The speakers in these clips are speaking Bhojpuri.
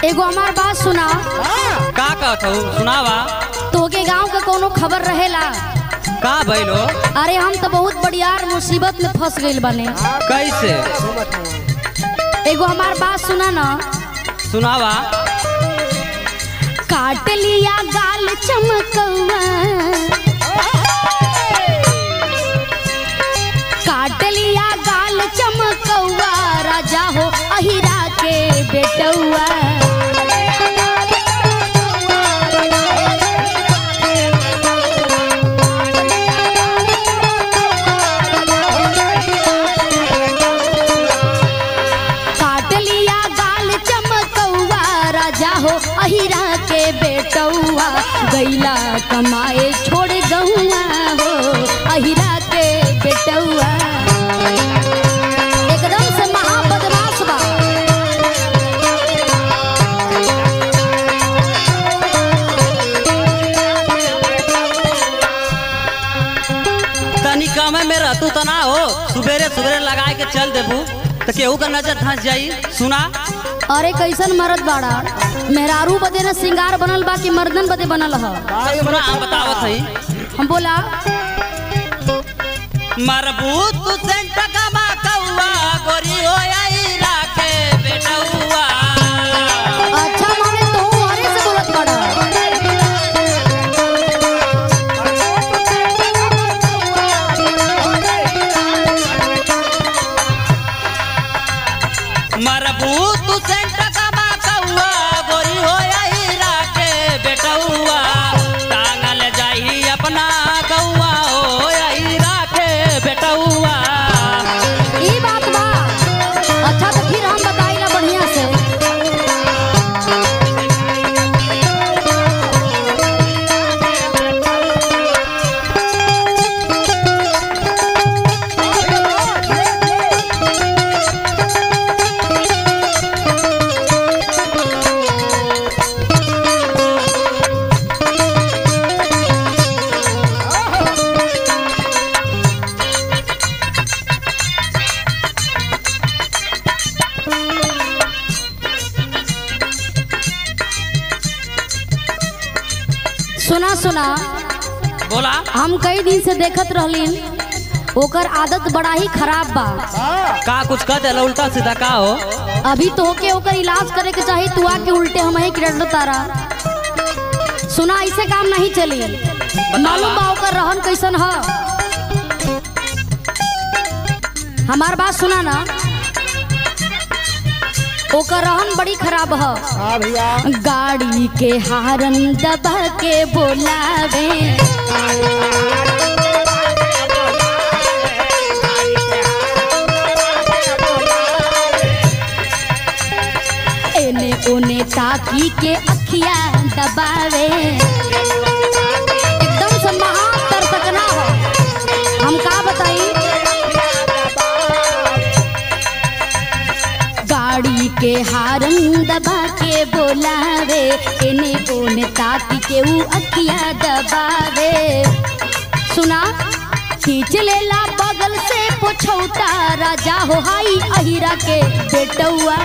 एगो हमार बात सुना का कहत हूँ सुनावा तोके गांव का कोनो खबर रहेला का भइलो अरे हम तो बहुत बड़ियार मुसीबत में फंस गइल बने कैसे एगो हमार बात सुना ना सुनावा काट लिया गाल चमकौआ काट लिया गाल चमकौआ राजा हो अहिरा के बेटौआ काट लिया गाल चमकौआ राजा हो अहिरा के बेटौआ गैला कमाए छोड़ गहुआ हो अहिरा के बेटौआ एकदम से महाबदमाश बा तनी कमे में रहतू तो ना हो सुबेरे सुबेरे लगाए के चल देबू तो केहू का नजर धंस जाई सुना अरे कैसन मरद बाड़ा मेहरारू बदे न सिंगार बनल बा कि मर्दन बदे बनल ह सुना हम बतावत हई हम बोला मरबूत तू सेंट कमा कौआ गोरी हो आई राखे बेटौआ अच्छा माने तू अरे से बोलत बाड़ा मरबूत तू सेंट कमा कौआ गोरी हो आई राखे बेटौआ टांगल जाही अपना कौआ हो आई राखे बेटौआ ई बात बा अच्छा तो फिर हम बताइला बढ़िया से सुना सुना बोला हम कई दिन से देखत रहलीन ओकर आदत बड़ा ही खराब बा का कुछ कह देला उल्टा सीधा का हो अभी तो होके ओकर इलाज करे के चाही तू आके उल्टे हम ही किरण तारा सुना ऐसे काम नहीं चली मालूम बा ओकर रहन कैसन ह हमार बात सुना ना ओकर रहन बड़ी खराब ह हाँ भैया गाड़ी के हारन दबा के बोलावे एने ओने ताकी के अखिया दबावे एकदम से महान कर सकना हो हम का बताई गाड़ी के हारन दबा के बोलावे एने ओने ताकी के ऊ अखिया दबावे सुना खींच लेला बगल से पोछौटा राजा हो हाई अहिरा के बेटौआ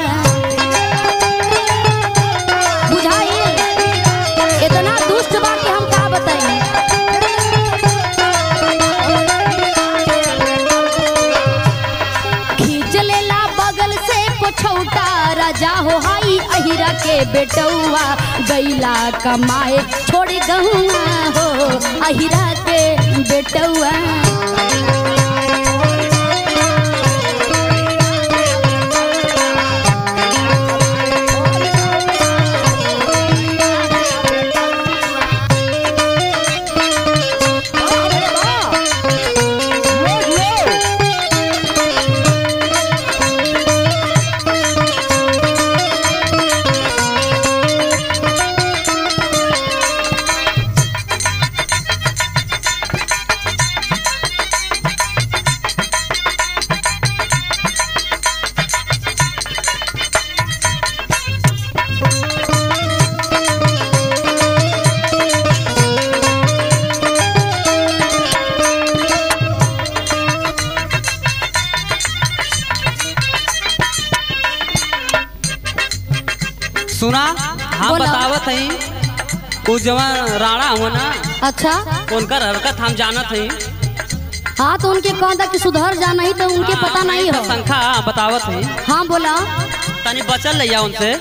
बुझाई इतना दुष्ट बा कि हम का बताई खींच लेला बगल से पोछौटा राजा हो हाई अहिरा के बेटौआ गैला कमाए छोड़ गहुआ हो अहिरा के बेटौआ सुना हम बोला। बतावत हई उ जवान राणा हुआ ना अच्छा उनकर हरकत हम जानत हई हाँ तो उनके कौन था कि सुधर जा नहीं तो उनके पता नहीं हो संख्या बतावत हई हाँ बोला तनी बचल रहिया उनसे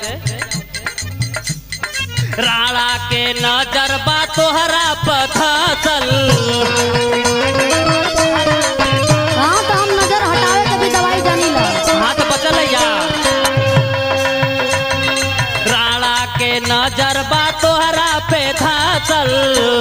राणा के नजर बा तोहरा पथसल हाँ तो हम नजर हटावे के भी दवाई जानी ला हाथ बचल रहिया राणा के नजर बा तोहरा पे धसल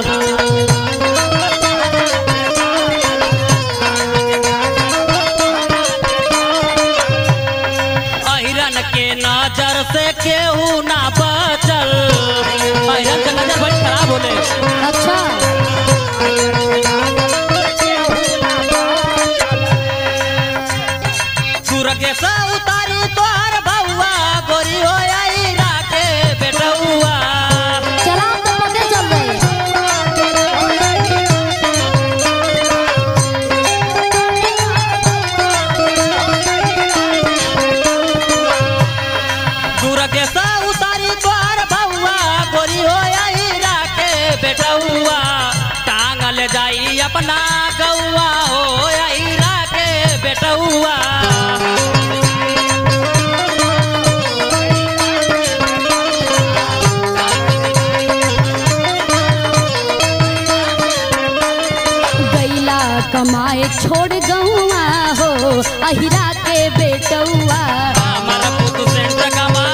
अहिरन के नजर से केहू ना बचल अहिरन के नजर बड़ी खराब होले अच्छा सूरज से उतारी तोहर बउआ गोरी हो आई राके बेटउआ चला हम तो पते चल रहे सूरज से उतारी तोहर बउआ गोरी हो आई राके बेटउआ टांगल जाई अपना गौआ हो आई राके बेटउआ गैला कमाए छोड़ गहुआ हो अहिरा के बेटौआ हमर पुत सेंटर कमा